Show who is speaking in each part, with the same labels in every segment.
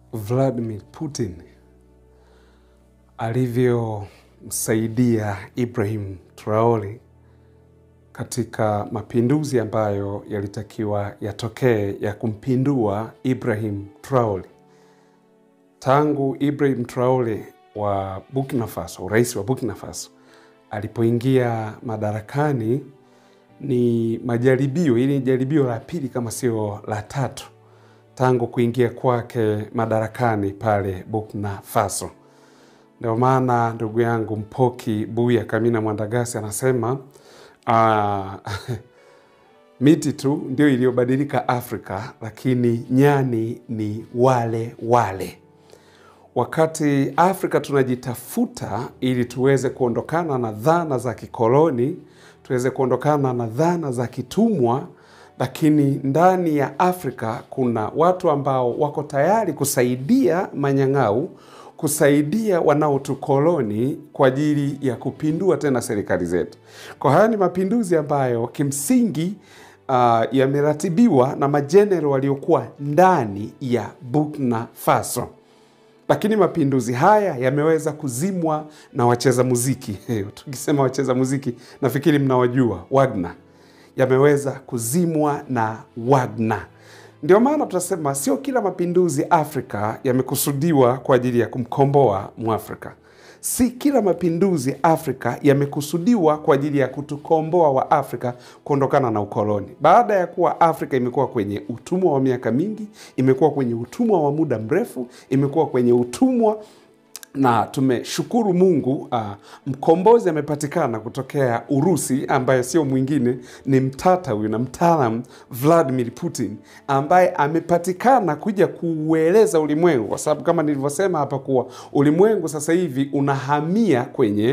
Speaker 1: Vladimir Putin alivyomsaidia Ibrahim Traore katika mapinduzi ambayo yalitakiwa yatokee ya kumpindua Ibrahim Traore. Tangu Ibrahim Traore wa Burkina Faso, rais wa Burkina Faso alipoingia madarakani, ni majaribio, hili ni jaribio la pili kama sio la tatu tangu kuingia kwake madarakani pale Burkina Faso. Ndio maana ndugu yangu Mpoki Buya Kamina Mwandagasi anasema uh, miti tu ndio iliyobadilika Afrika, lakini nyani ni wale wale. Wakati Afrika tunajitafuta ili tuweze kuondokana na dhana za kikoloni, tuweze kuondokana na dhana za kitumwa, lakini ndani ya Afrika kuna watu ambao wako tayari kusaidia manyang'au, kusaidia wanaotukoloni kwa ajili ya kupindua tena serikali zetu. Kwa haya ni mapinduzi ambayo kimsingi uh, yameratibiwa na majenero waliokuwa ndani ya Burkina Faso lakini mapinduzi haya yameweza kuzimwa na wacheza muziki. Tukisema wacheza muziki, nafikiri mnawajua Wagner, yameweza kuzimwa na Wagner. Ndio maana tunasema sio kila mapinduzi Afrika yamekusudiwa kwa ajili ya kumkomboa Mwafrika. Si kila mapinduzi Afrika yamekusudiwa kwa ajili ya kutukomboa wa Afrika kuondokana na ukoloni. Baada ya kuwa Afrika imekuwa kwenye utumwa wa miaka mingi, imekuwa kwenye utumwa wa muda mrefu, imekuwa kwenye utumwa na tumeshukuru Mungu uh, mkombozi amepatikana kutokea Urusi, ambaye sio mwingine ni mtata huyu na mtaalam Vladimir Putin, ambaye amepatikana kuja kuueleza ulimwengu, kwa sababu kama nilivyosema hapa kuwa ulimwengu sasa hivi unahamia kwenye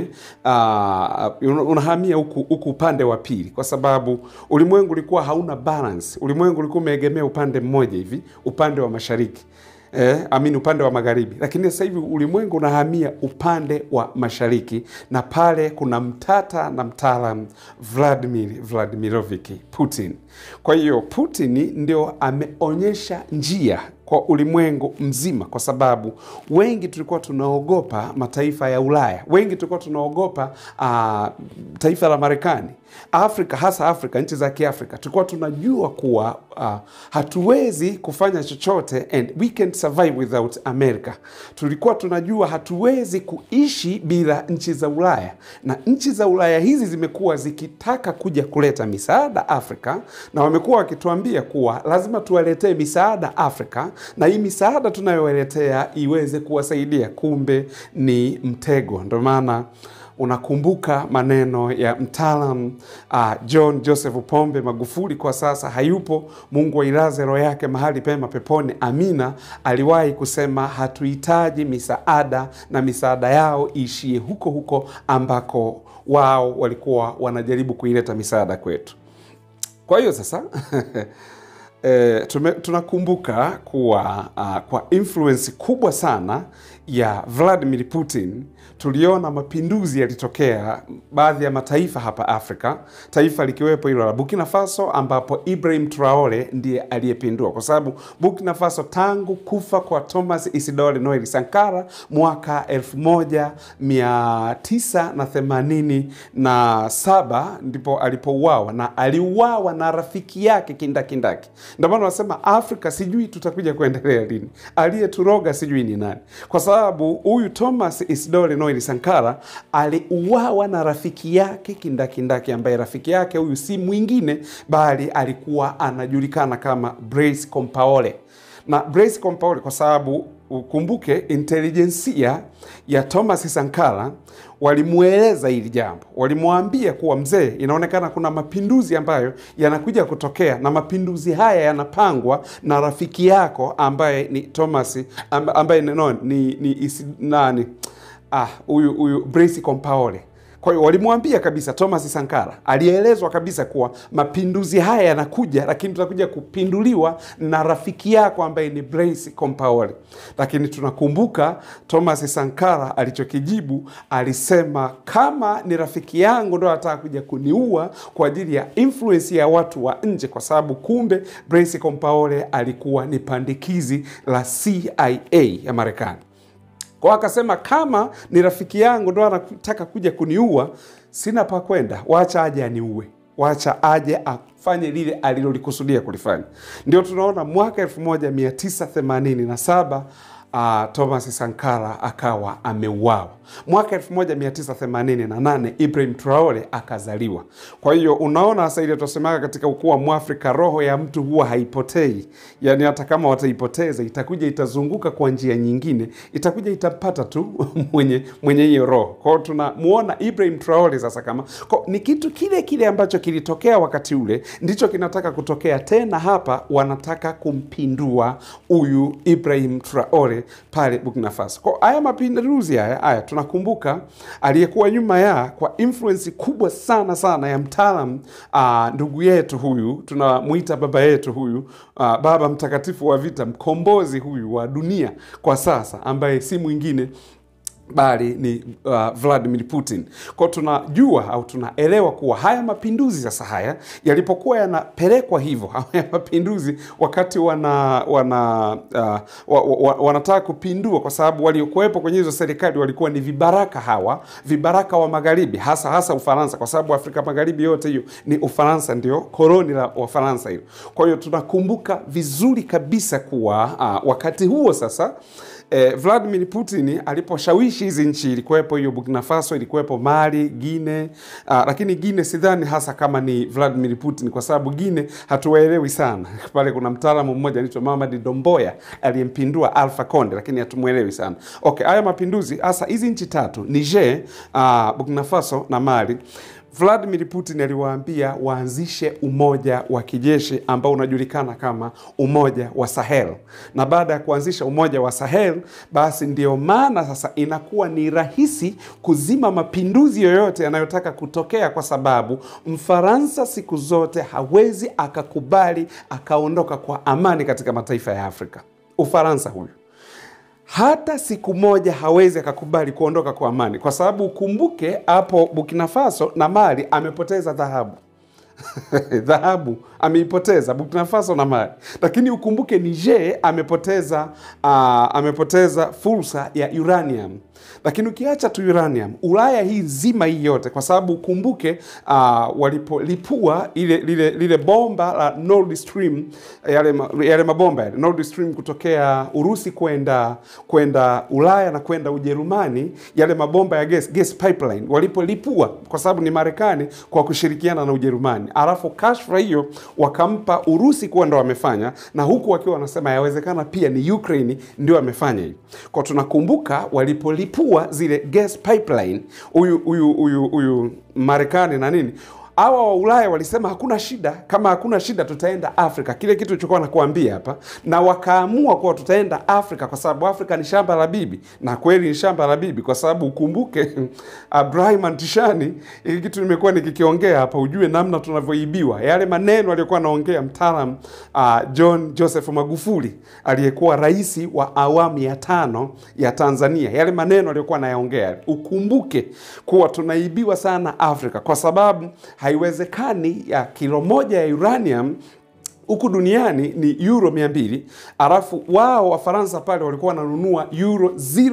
Speaker 1: uh, unahamia huku huku upande wa pili, kwa sababu ulimwengu ulikuwa hauna balance. Ulimwengu ulikuwa umeegemea upande mmoja hivi, upande wa mashariki eh, amini upande wa magharibi, lakini sasa hivi ulimwengu unahamia upande wa mashariki, na pale kuna mtata na mtaalam Vladimir Vladimirovich Putin. Kwa hiyo Putin ndio ameonyesha njia kwa ulimwengu mzima, kwa sababu wengi tulikuwa tunaogopa mataifa ya Ulaya, wengi tulikuwa tunaogopa uh, taifa la Marekani, Afrika, hasa Afrika, nchi za Kiafrika. Tulikuwa tunajua kuwa uh, hatuwezi kufanya chochote and we can survive without America. Tulikuwa tunajua hatuwezi kuishi bila nchi za Ulaya, na nchi za Ulaya hizi zimekuwa zikitaka kuja kuleta misaada Afrika, na wamekuwa wakituambia kuwa lazima tuwaletee misaada Afrika na hii misaada tunayowaletea iweze kuwasaidia. Kumbe ni mtego. Ndio maana unakumbuka maneno ya mtaalam uh, John Joseph Pombe Magufuli, kwa sasa hayupo, Mungu ailaze roho yake mahali pema peponi, amina. Aliwahi kusema hatuhitaji misaada na misaada yao iishie huko huko ambako wao walikuwa wanajaribu kuileta misaada kwetu. Kwa hiyo sasa E, tume, tunakumbuka kuwa uh, kwa influence kubwa sana ya Vladimir Putin tuliona mapinduzi yalitokea baadhi ya mataifa hapa Afrika, taifa likiwepo hilo la Burkina Faso, ambapo Ibrahim Traore ndiye aliyepindua, kwa sababu Burkina Faso tangu kufa kwa Thomas Isidore Noel Sankara mwaka 1987 ndipo alipouawa, na aliuawa na rafiki yake kindakindaki. Ndio maana wanasema Afrika sijui tutakuja kuendelea lini, aliyeturoga sijui ni nani, kwa sababu huyu Thomas Isidore Noel Sankara aliuawa na rafiki yake kindakindaki, ambaye rafiki yake huyu si mwingine bali alikuwa anajulikana kama Blaise Compaore na Blaise Compaore kwa sababu ukumbuke intelijensia ya Thomas Sankara walimweleza hili jambo, walimwambia kuwa mzee, inaonekana kuna mapinduzi ambayo yanakuja kutokea, na mapinduzi haya yanapangwa na rafiki yako ambaye ni Thomas ambaye no, ni, ni isi, nani ah, huyu huyu Blaise Compaore Kwa hiyo walimwambia kabisa Thomas Sankara, alielezwa kabisa kuwa mapinduzi haya yanakuja, lakini tutakuja kupinduliwa na rafiki yako ambaye ni Blaise Compaore. Lakini tunakumbuka Thomas Sankara alichokijibu, alisema kama ni rafiki yangu ndo anataka kuja kuniua kwa ajili ya influence ya watu wa nje, kwa sababu kumbe Blaise Compaore alikuwa ni pandikizi la CIA ya Marekani. Kwa akasema kama ni rafiki yangu ndo anataka kuja kuniua, sina pa kwenda, wacha aje aniue, wacha aje afanye lile alilolikusudia kulifanya. Ndio tunaona mwaka 1987 uh, Thomas Sankara akawa ameuawa. Mwaka 1988 Ibrahim Traore akazaliwa. Kwa hiyo unaona sasa ile tunasemaga katika ukuu wa Mwafrika, roho ya mtu huwa haipotei. Yaani hata kama wataipoteza itakuja itazunguka kwa njia nyingine, itakuja itapata tu mwenye mwenye hiyo roho. Kwa hiyo tunamuona Ibrahim Traore sasa kama kwa, ni kitu kile kile ambacho kilitokea wakati ule ndicho kinataka kutokea tena hapa, wanataka kumpindua huyu Ibrahim Traore pale Burkina Faso. Kwa haya mapinduzi haya haya tunakumbuka aliyekuwa nyuma ya kwa influence kubwa sana sana ya mtaalam uh, ndugu yetu huyu tunamwita baba yetu huyu uh, baba mtakatifu wa vita, mkombozi huyu wa dunia kwa sasa, ambaye si mwingine bali ni uh, Vladimir Putin. Kwa tunajua au tunaelewa kuwa haya mapinduzi sasa haya yalipokuwa yanapelekwa hivyo, haya mapinduzi wakati wana wana uh, wa, wa, wanataka kupindua, kwa sababu waliokuwepo kwenye hizo serikali walikuwa ni vibaraka hawa, vibaraka wa magharibi, hasa hasa Ufaransa, kwa sababu Afrika Magharibi yote hiyo ni Ufaransa, ndio koloni la Wafaransa hiyo. Kwa hiyo tunakumbuka vizuri kabisa kuwa uh, wakati huo sasa Eh, Vladimir Putin aliposhawishi hizi nchi, ilikuwepo hiyo Burkina Faso, ilikuwepo Mali, Guine. Uh, lakini Guine sidhani hasa kama ni Vladimir Putin, kwa sababu Guine hatuwaelewi sana. Pale kuna mtaalamu mmoja anaitwa Mamadi Domboya aliyempindua Alpha Conde, lakini hatumwelewi sana. Okay, haya mapinduzi hasa hizi nchi tatu Niger, uh, Burkina Faso na Mali Vladimir Putin aliwaambia waanzishe umoja wa kijeshi ambao unajulikana kama umoja wa Sahel, na baada ya kuanzisha umoja wa Sahel, basi ndio maana sasa inakuwa ni rahisi kuzima mapinduzi yoyote yanayotaka kutokea, kwa sababu Mfaransa siku zote hawezi akakubali akaondoka kwa amani katika mataifa ya Afrika. Ufaransa huyu hata siku moja hawezi akakubali kuondoka kwa amani, kwa sababu ukumbuke hapo Burkina Faso na Mali amepoteza dhahabu dhahabu ameipoteza Burkina Faso na Mali, lakini ukumbuke Niger amepoteza uh, amepoteza fursa ya uranium. Lakini ukiacha tu uranium, Ulaya hii nzima hii yote, kwa sababu ukumbuke uh, walipolipua ile lile, lile bomba la Nord Stream, yale, yale mabomba yale Nord Stream kutokea Urusi kwenda kwenda Ulaya na kwenda Ujerumani, yale mabomba ya gas, gas pipeline walipolipua, kwa sababu ni Marekani kwa kushirikiana na Ujerumani, alafu kashfa hiyo wakampa Urusi kuwa ndo wamefanya, na huku wakiwa wanasema yawezekana pia ni Ukraine ndio wamefanya hiyo. Kwa tunakumbuka walipolipua zile gas pipeline, huyu huyu huyu huyu Marekani na nini hawa wa Ulaya walisema hakuna shida, kama hakuna shida tutaenda Afrika, kile kitu chokuwa nakuambia hapa, na wakaamua kuwa tutaenda Afrika kwa sababu Afrika ni shamba la bibi, na kweli ni shamba la bibi, kwa sababu ukumbuke Ibrahim Antishani, hili kitu nimekuwa nikikiongea hapa, ujue namna tunavyoibiwa. Yale maneno aliyokuwa anaongea mtaalam uh, John Joseph Magufuli aliyekuwa rais wa awamu ya tano ya Tanzania, yale maneno aliyokuwa anayaongea, ukumbuke kuwa tunaibiwa sana Afrika kwa sababu haiwezekani ya kilo moja ya uranium huku duniani ni euro mia mbili alafu wao Wafaransa pale walikuwa wananunua euro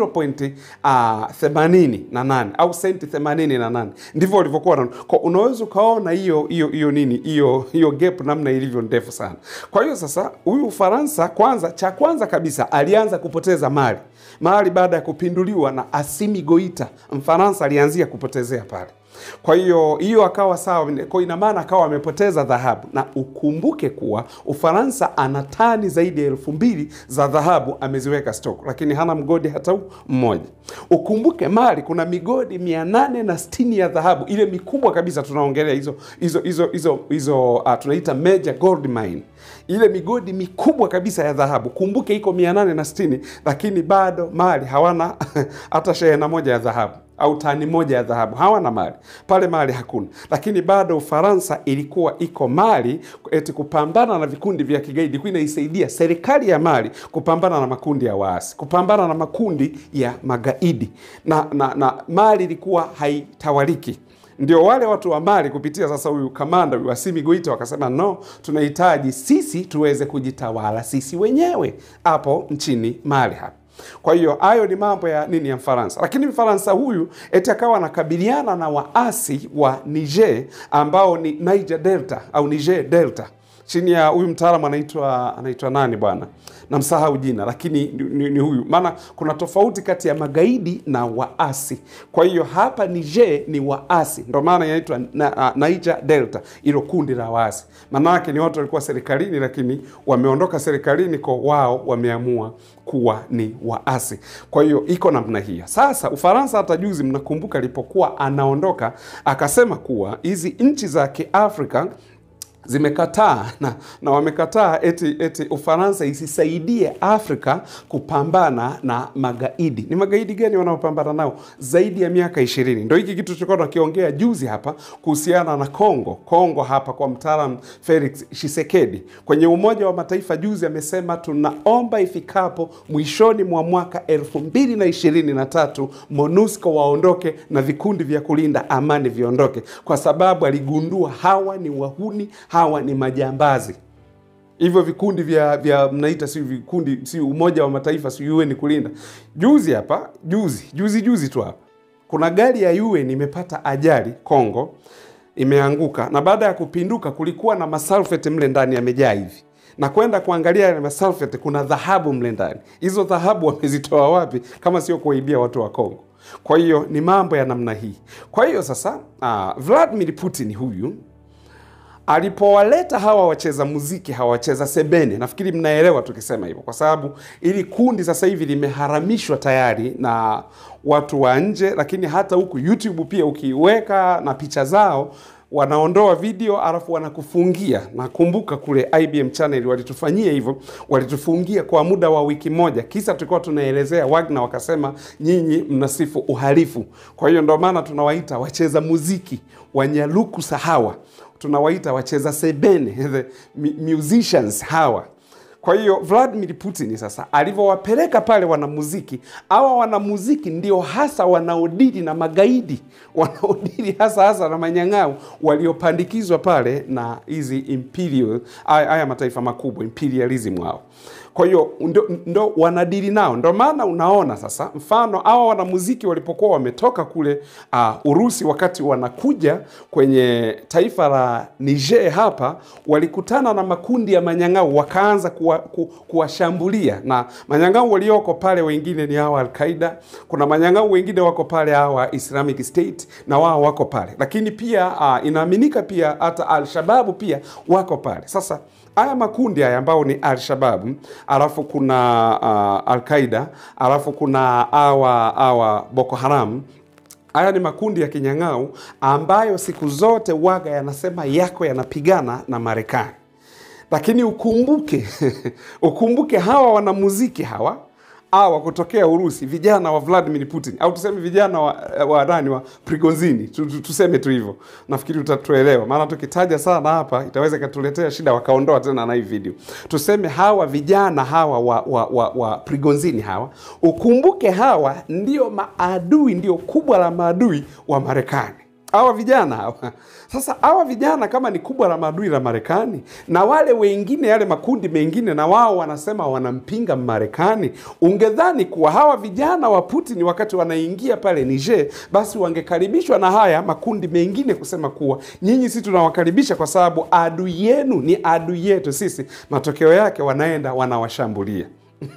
Speaker 1: 0.88 au senti 88 ndivyo walivyokuwa wananunua. Kwa unaweza ukaona hiyo hiyo hiyo nini hiyo hiyo gap namna ilivyo ndefu sana. Kwa hiyo sasa huyu Ufaransa kwanza, cha kwanza kabisa alianza kupoteza mali mali baada ya kupinduliwa na Assimi Goita, Mfaransa alianzia kupotezea pale kwa hiyo hiyo akawa sawa, kwa ina maana akawa amepoteza dhahabu, na ukumbuke kuwa Ufaransa ana tani zaidi ya elfu mbili za dhahabu ameziweka stock, lakini hana mgodi hata mmoja. Ukumbuke Mali kuna migodi mia nane na sitini ya dhahabu, ile mikubwa kabisa tunaongelea hizo hizo hizo hizo hizo, uh, tunaita major gold mine ile migodi mikubwa kabisa ya dhahabu kumbuke iko mia nane na sitini lakini bado Mali hawana hata shehena moja ya dhahabu. au tani moja ya dhahabu. Hawana Mali pale, Mali hakuna, lakini bado Ufaransa ilikuwa iko Mali eti kupambana na vikundi vya kigaidi, ilikuwa inaisaidia serikali ya Mali kupambana na makundi ya waasi, kupambana na makundi ya magaidi, na, na, na Mali ilikuwa haitawaliki ndio wale watu wa Mali kupitia sasa huyu kamanda huyu Assimi Goita wakasema no, tunahitaji sisi tuweze kujitawala sisi wenyewe hapo nchini Mali hapa. Kwa hiyo hayo ni mambo ya nini ya Mfaransa, lakini Mfaransa huyu eti akawa anakabiliana na waasi wa Niger ambao ni Niger Delta au Niger Delta chini ya huyu mtaalamu anaitwa anaitwa nani bwana, namsahau jina, lakini ni, ni, ni huyu. Maana kuna tofauti kati ya magaidi na waasi. Kwa hiyo hapa Niger ni waasi, ndio maana inaitwa na, uh, Niger Delta, ilo kundi la waasi. Maana yake ni watu walikuwa serikalini, lakini wameondoka serikalini, kwa wao wameamua kuwa ni waasi. Kwa hiyo iko namna hiyo. Sasa Ufaransa, hata juzi, mnakumbuka alipokuwa anaondoka, akasema kuwa hizi nchi za Kiafrika zimekataa na, na wamekataa eti, eti Ufaransa isisaidie Afrika kupambana na magaidi. Ni magaidi gani wanaopambana nao zaidi ya miaka ishirini? Ndo hiki kitu tulikuwa tunakiongea juzi hapa kuhusiana na Kongo. Kongo hapa kwa mtaalam Felix Tshisekedi kwenye Umoja wa Mataifa juzi amesema tunaomba ifikapo mwishoni mwa mwaka elfu mbili na ishirini na tatu MONUSCO waondoke na vikundi vya kulinda amani viondoke, kwa sababu aligundua hawa ni wahuni hawa ni majambazi. Hivyo vikundi vya vya mnaita si vikundi si Umoja wa Mataifa si UN kulinda. Juzi hapa juzi juzi juzi tu hapa kuna gari ya UN imepata ajali Kongo, imeanguka na baada ya kupinduka kulikuwa na masalfeti mle ndani yamejaa hivi na kwenda kuangalia yale masalfeti, kuna dhahabu mle ndani. Hizo dhahabu wamezitoa wapi kama sio kuwaibia watu wa Kongo? Kwa hiyo ni mambo ya namna hii. Kwa hiyo sasa, uh, Vladimir Putin huyu alipowaleta hawa wacheza muziki hawa wacheza sebene, nafikiri mnaelewa tukisema hivyo, kwa sababu ili kundi sasa hivi limeharamishwa tayari na watu wa nje, lakini hata huku YouTube pia ukiweka na picha zao wanaondoa video alafu wanakufungia. Nakumbuka kule IBM channel walitufanyia hivyo, walitufungia kwa muda wa wiki moja, kisa tulikuwa tunaelezea Wagner, wakasema nyinyi mnasifu uhalifu. Kwa hiyo ndio maana tunawaita wacheza muziki wanyaluku sahawa tunawaita wacheza sebene the musicians hawa. Kwa hiyo Vladimir Putin sasa alivyowapeleka pale wanamuziki, hawa wanamuziki ndio hasa wanaodili na magaidi, wanaodili hasa hasa na manyang'au waliopandikizwa pale na hizi imperial, haya mataifa makubwa imperialism wao kwa hiyo ndo, ndo wanadili nao. Ndo maana unaona sasa, mfano hawa wanamuziki walipokuwa wametoka kule uh, Urusi, wakati wanakuja kwenye taifa la Niger hapa, walikutana na makundi ya manyang'au, wakaanza kuwashambulia ku, na manyang'au walioko pale wengine ni hawa Al-Qaida, kuna manyang'au wengine wako pale hawa Islamic State na wao wako pale, lakini pia uh, inaaminika pia hata Al-Shababu pia wako pale sasa haya makundi haya ambao ni Al-Shabaab, alafu kuna uh, Al-Qaida, alafu kuna awa awa Boko Haram. Haya ni makundi ya kinyang'au ambayo siku zote waga yanasema yako yanapigana na Marekani, lakini ukumbuke ukumbuke hawa wanamuziki hawa hawa kutokea Urusi, vijana wa Vladimir Putin au tuseme vijana wa, wa nani wa Prigozini, tuseme tu hivyo, nafikiri utatuelewa, maana tukitaja sana hapa itaweza ikatuletea shida, wakaondoa tena na hii video. Tuseme hawa vijana hawa wa, wa, wa, wa Prigozini hawa, ukumbuke hawa ndio maadui, ndio kubwa la maadui wa Marekani hawa vijana hawa. Sasa hawa vijana kama ni kubwa la maadui la Marekani, na wale wengine, yale makundi mengine, na wao wanasema wanampinga Marekani, ungedhani kuwa hawa vijana wa Putin wakati wanaingia pale Niger, basi wangekaribishwa na haya makundi mengine kusema kuwa nyinyi, si tunawakaribisha kwa sababu adui yenu ni adui yetu sisi. Matokeo yake wanaenda wanawashambulia.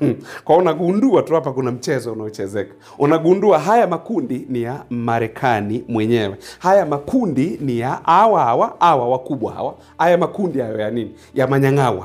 Speaker 1: Kwa unagundua tu hapa kuna mchezo unaochezeka. Unagundua haya makundi ni ya Marekani mwenyewe, haya makundi ni ya hawa hawa hawa wakubwa hawa, haya makundi hayo ya nini, ya manyang'au hayo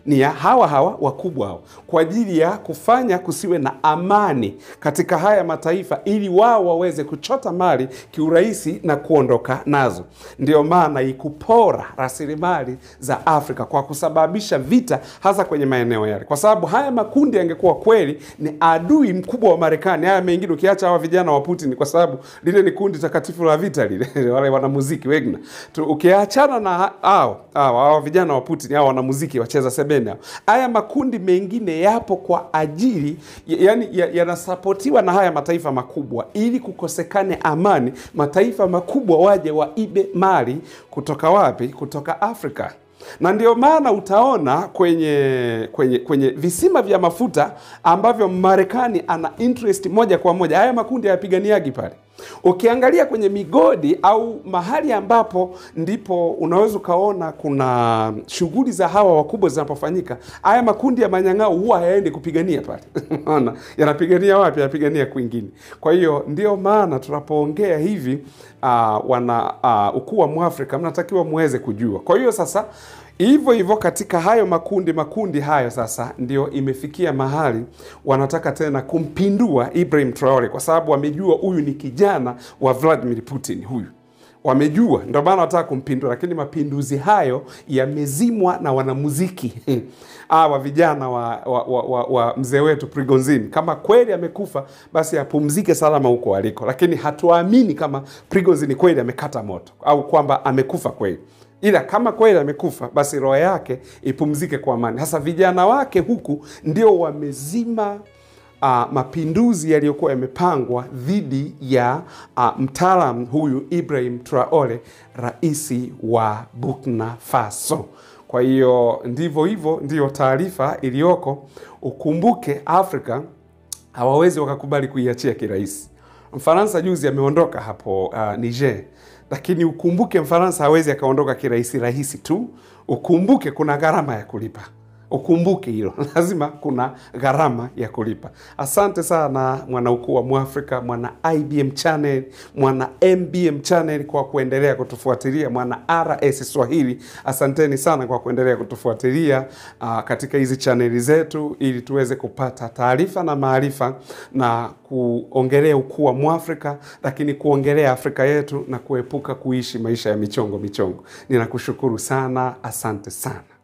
Speaker 1: ni ya hawa hawa wakubwa hao, kwa ajili ya kufanya kusiwe na amani katika haya mataifa, ili wao waweze kuchota mali kiurahisi na kuondoka nazo. Ndio maana ikupora rasilimali za Afrika kwa kusababisha vita, hasa kwenye maeneo yale, kwa sababu haya makundi yangekuwa kweli ni adui mkubwa wa Marekani. Haya mengine ukiacha hawa vijana wa Putin, kwa sababu lile ni kundi takatifu la vita lile, wale wanamuziki Wagner tu, ukiachana na hao hao hao vijana wa Putin, hao wanamuziki wacheza sebene hao, haya makundi mengine yapo kwa ajili yani yanasapotiwa na haya mataifa makubwa, ili kukosekane amani, mataifa makubwa waje waibe mali kutoka wapi? Kutoka Afrika na ndio maana utaona kwenye kwenye kwenye visima vya mafuta ambavyo Marekani ana interest moja kwa moja, haya makundi hayapiganiagi pale. Ukiangalia kwenye migodi au mahali ambapo ndipo unaweza ukaona kuna shughuli za hawa wakubwa zinapofanyika, haya makundi ya manyang'au huwa hayaendi kupigania pale unaona, yanapigania wapi? Yanapigania kwingine. Kwa hiyo ndio maana tunapoongea hivi uh, wana uh, ukuu wa Mwafrika mnatakiwa muweze kujua. Kwa hiyo sasa hivyo hivyo katika hayo makundi makundi hayo sasa ndio imefikia mahali wanataka tena kumpindua Ibrahim Traore kwa sababu wamejua huyu ni kijana wa Vladimir Putin huyu wamejua, ndio maana wanataka kumpindua, lakini mapinduzi hayo yamezimwa na wanamuziki hawa vijana wa, wa, wa, wa, wa mzee wetu Prigozhin. Kama kweli amekufa, basi apumzike salama huko aliko, lakini hatuamini kama Prigozhin kweli amekata moto au kwamba amekufa kweli ila kama kweli amekufa basi roho yake ipumzike kwa amani. Sasa vijana wake huku ndio wamezima uh, mapinduzi yaliyokuwa yamepangwa dhidi ya uh, mtaalam huyu Ibrahim Traore, raisi wa Burkina Faso. Kwa hiyo ndivyo hivyo, ndiyo taarifa iliyoko. Ukumbuke Afrika hawawezi wakakubali kuiachia kirahisi. Mfaransa juzi ameondoka hapo uh, Niger lakini ukumbuke Mfaransa hawezi akaondoka kirahisi rahisi tu. Ukumbuke kuna gharama ya kulipa, ukumbuke hilo, lazima kuna gharama ya kulipa. Asante sana mwana ukuu wa Mwafrika, mwana IBM channel, mwana MBM channel kwa kuendelea kutufuatilia, mwana RS Swahili, asanteni sana kwa kuendelea kutufuatilia uh, katika hizi chaneli zetu, ili tuweze kupata taarifa na maarifa na kuongelea ukuu wa Mwafrika, lakini kuongelea Afrika yetu na kuepuka kuishi maisha ya michongo michongo. Ninakushukuru sana, asante sana.